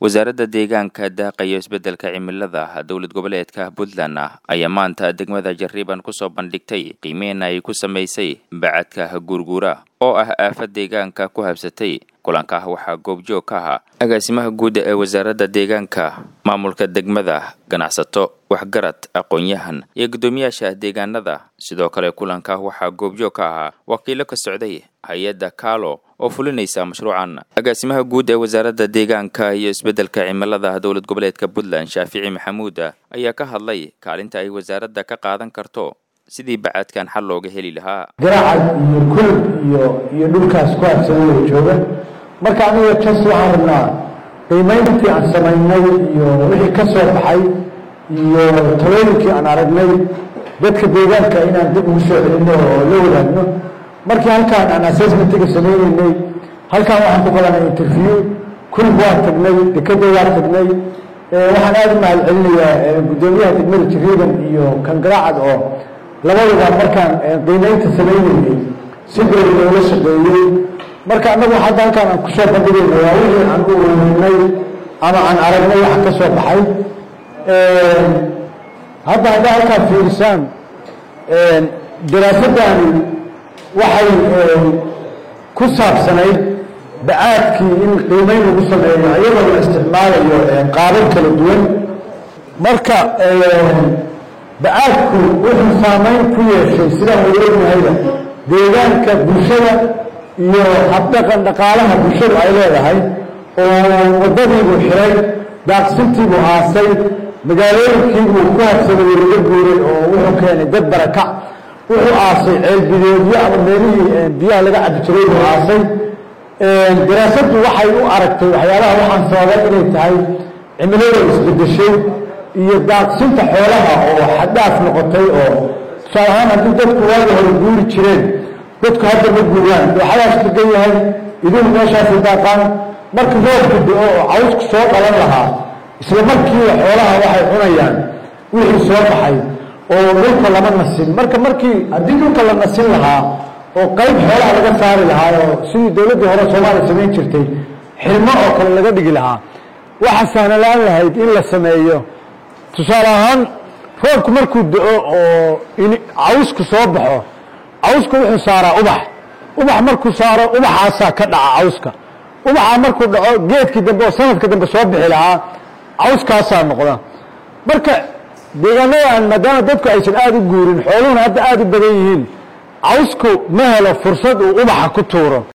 wasaaradda deegaanka daaqa iyo isbeddelka cimilada dowlad goboleedka puntland ayaa maanta degmada jariiban kusoo bandhigtay qiimeyn ay ku samaysay bacadka guurguura oo ah aafad deegaanka ku habsatay kulanka waxaa goobjoog ka ahaa agaasimaha guud ee wasaaradda deegaanka maamulka degmada ganacsato waxgarad aqoon-yahan iyo guddoomiyaasha deegaanada sidoo kale kulanka waxaa goobjoog ka ahaa wakiilo ka socday hay-adda kaalo oo fulinaysa mashruucan agaasimaha guud ee wasaaradda deegaanka iyo isbeddelka cimilada dowlad goboleedka puntland shaafici maxamuud ayaa ka hadlay kaalinta ay wasaaradda ka qaadan karto sidii bacadkan xal looga heli lahaa garacad iyo kulub iyo iyo dhulkaas ku habsanaya jooga marka aniga jas waxaan rabnaa qiimayntii aan samaynay iyo wixii ka soo baxay iyo talooyinkii aan aragnay dadka deegaanka inaan dib ugu soo celinno oo la wadaagno markii halkaan aan assessmentiga sameyneynay halkaan waxaan ku qabanay interview kulub waa tagnay dekeda waa tagnay waxaan aada u mahad celinayaa guddoomiyaha degmada jariiban iyo kan garacad oo labaduba markaan qiimeynta sameyneynay si dhow loola shaqeeyey marka annagu hadda halkaan aan kusoo bandhigayna waa wixii aan u ururinay ama aan aragnay waxa ka soo baxay hadda haddaa halkaan fiirisaan daraasadani waxay ku saabsanayd bacaadkii in qiimeyn lagu sameeyo iyadoo la isticmaalayo qaabab kala duwan marka bacaadku wuxuu saameyn ku yeeshay sidaan wada ognahayba deegaanka bulshada iyo habdhaqan dhaqaalaha bulshadu ay leedahay oo waddadiibuu xiray daaqsintiibuu aasay magaalooyinkiibuu ku habsaday laga guuray oo wuxuu keenay dad barakac wuxuu aasay ceelbideedyo ama meelihii biyaha laga cabi jiray buu aasay daraasaddu waxay u aragtay waxyaabaha waxaan sababay inay tahay cimilada isbedeshay iyo daaqsinta xoolaha oo xaddaaf noqotay oo tusaale ahaan haddii dadku waagi hore guuri jireen dadku hadda ma guuraan dooxadaas degan yahay idinku meeshaasay daaqaan marka roobku do-o oo cawsku soo qalan lahaa isla markiiba xoolaha waxay cunayaan wixii soo baxay oo dhulka lama nasin marka markii haddii dhulka la nasin lahaa oo qayb xoolaha laga saari lahaa oo sidii dowladdii hore soomaaliya samayn jirtay xilmo oo kale laga dhigi lahaa waxa sahnalaan lahayd in la sameeyo tusaale ahaan roobku markuu do-o oo cawsku soo baxo cawska wuxuu saaraa ubax ubax markuu saaro ubaxaasaa ka dhaca cawska ubaxaa markuu dhaco geedkii dambe oo sanadka dambe soo bixi lahaa cawskaasaa noqda marka deegaanadan maadaama dadku aysan aada u guurin xooluhuna hadda aada u badan yihiin cawsku ma helo fursad uu ubaxa ku tuuro